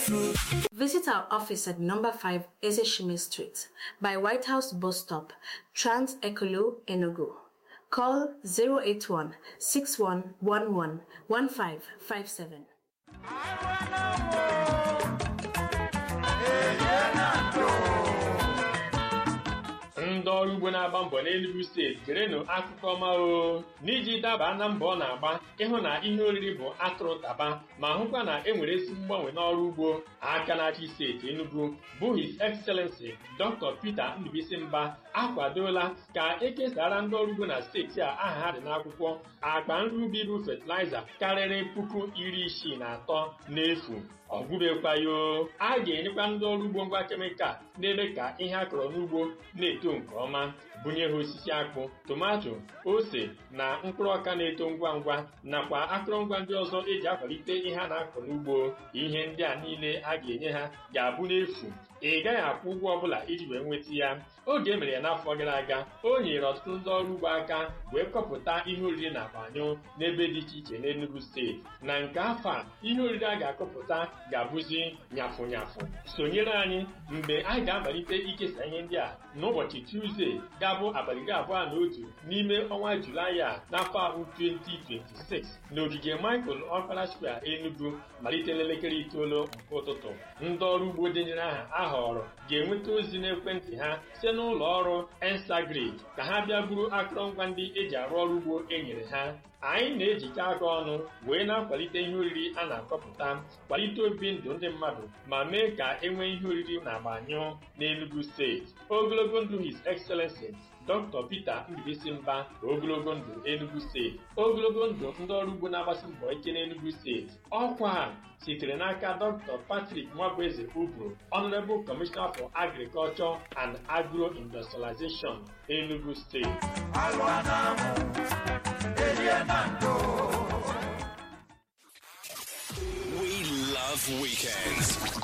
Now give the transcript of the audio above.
Visit our office at number 5 Ezeshime Street by White House Bus Stop, Trans Ekolo, Enugu. Call 081 6111 1557. ndị ọrụ ugbo na-agba mbọ n'Enugu steeti gerenụ akụkọ ọma o n'iji daba na mbọ ọ na-agba ịhụ na ihe oriri bụ atụrụ taba ma hụkwa na e nwere ezi mgbanwe n'ọrụ ugbo aka na-achị steeti Enugu bụ His Excellency Dr. Peter Ndubuisi Mba akwadola ka ekesara ndị ọrụ ugbo na steeti a aha ha dị n'akwụkwọ akpa nri ubi bụ fatịlaịza karịrị puku iri isii na atọ n'efu ọ gwụbekwaghị o a ga-enyekwa ndị ọrụ ugbo ngwa kemikal na-eme ka ihe a kọrọ n'ugbo na-eto nke ọma bunye ha osisi akpụ tomato ose na mkpụrụ ọka na-eto ngwa ngwa nakwa akụrụngwa ndị ọzọ eji akwalite ihe a na-akọ n'ugbo ihe ndị a niile a ga-enye ha ga-abụ n'efu ị gaghị akwụ ụgwọ ọbụla iji wee nweta ya oge e mere ya n'afọ gara aga o nyere ọtụtụ ndị ọrụ ugbo aka wee kọpụta ihe oriri na akpanyụ n'ebe dị iche iche n'Enugu steeti na nke afọ a ihe oriri a ga-akọpụta ga-abụzi nyafụ nyafụ sonyere anyị mgbe anyị ga-amalite ikesa ihe ndị a n'ụbọchị Tuzdee ga-abụ abalị iri abụọ na otu n'ime ọnwa Julaị a n'afọ ahụ 2026 n'ogige Michael Okpara Square Enugu malite n'elekere itoolu nke ụtụtụ ndị ọrụ ugbo denyere aha a họrọ ga-enweta ozi n'ekwentị ha site n'ụlọ ọrụ Ensagrid ka ha bịa buru akụrụngwa ndị eji arụ ọrụ ugbo e nyere ha anyị na-ejikọ aka ọnụ wee na-akwalite ihe oriri a na-akọpụta kwalite obi ndụ ndị mmadụ ma mee ka e nwee ihe oriri na-agbanyụ n'Enugu steeti ogologo ndụ His Excellency Dr. Peter Ndubuisi Mba ogologo ndụ Enugu steeti ogologo ndụ ndị ọrụ ugbo na-agbasi mbọ ike n'Enugu steeti ọkwa a sitere n'aka Dr. Patrick Nwabụeze Ubro Honorable Commissioner for Agriculture and Agro-Industrialization Enugu State We love weekends.